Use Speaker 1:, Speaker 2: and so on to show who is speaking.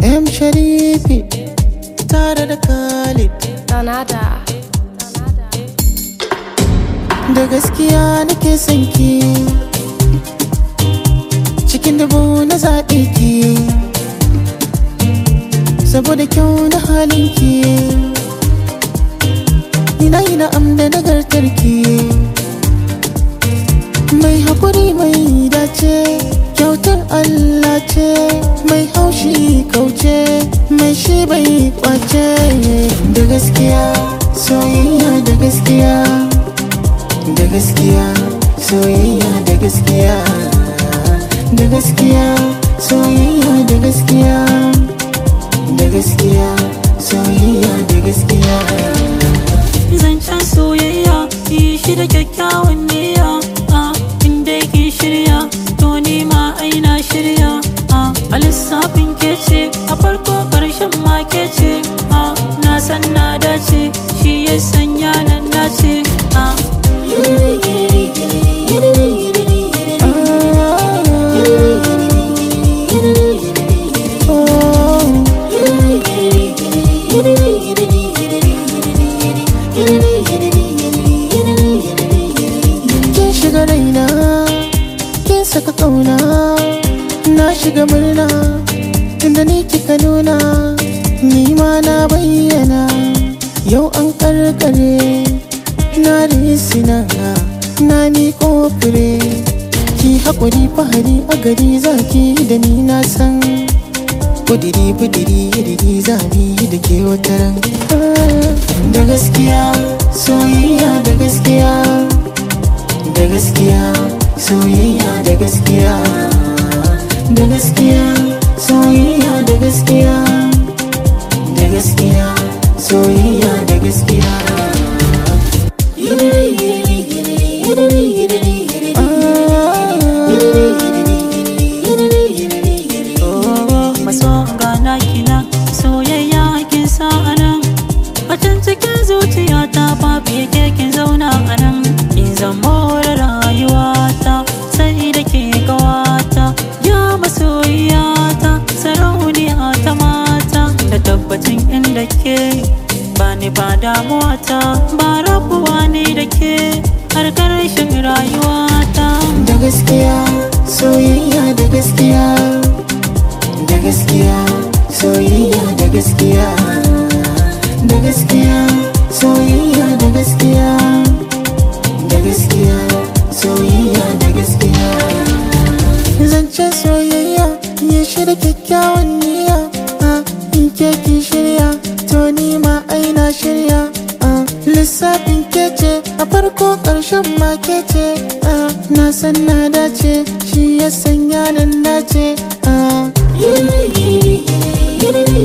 Speaker 1: M Sharifi tare da Khalid
Speaker 2: Donada.
Speaker 1: da gaskiya nake son ki cikin dubu na zaɓe ki saboda kyau na halin ki ina yi na'am da nagartar ki mai haƙuri mai dace kyautar Allah ce mai haushi kauce mai shi bai kwace da gaskiya soyayya da gaskiya da gaskiya soyayya da gaskiya da gaskiya soyayya da gaskiya da gaskiya soyayya da gaskiya
Speaker 3: zancen soyayya yi shi da kyakkyawan niyya a inda ki shirya to ni ma aina shirya a a lissafin kece a farko karshen ma kece a na san na dace shi ya sanya nan dace a
Speaker 1: kin shiga raina kin saka kauna na shiga murna tunda ni kika nuna ni ma na bayyana yau an karkare na risina na miƙo fure ki haƙuri fahari a gari zaki da ni na san kudiri budiri yadiri zabi da ke wataran da gaskiya soyayya da gaskiya da gaskiya soyayya da gaskiya da gaskiya soyayya da gaskiya da gaskiya soyayya da gaskiya
Speaker 3: maso gana kina soyayya kin sa anan Bacin cikin zuciyata babu yake kin zauna anan In zama rayuwata sai da ke gawata Ya masoyiyata sarauniya ta mata Da tabbacin inda ke bani ba damuwata Ba rabuwa ne da ke har ƙarshen rayuwata
Speaker 1: da gaskiya soyayya da gaskiya da gaskiya soyayya da gaskiya da gaskiya soyayya da gaskiya da gaskiya soyayya da gaskiya zancen soyayya ya shirya kyakkyawan niyya a in ke ki shirya to ni ma aina shirya a lissafin kece a farko ƙarshen ma kece a na san na dace shi ya sanya nan dace a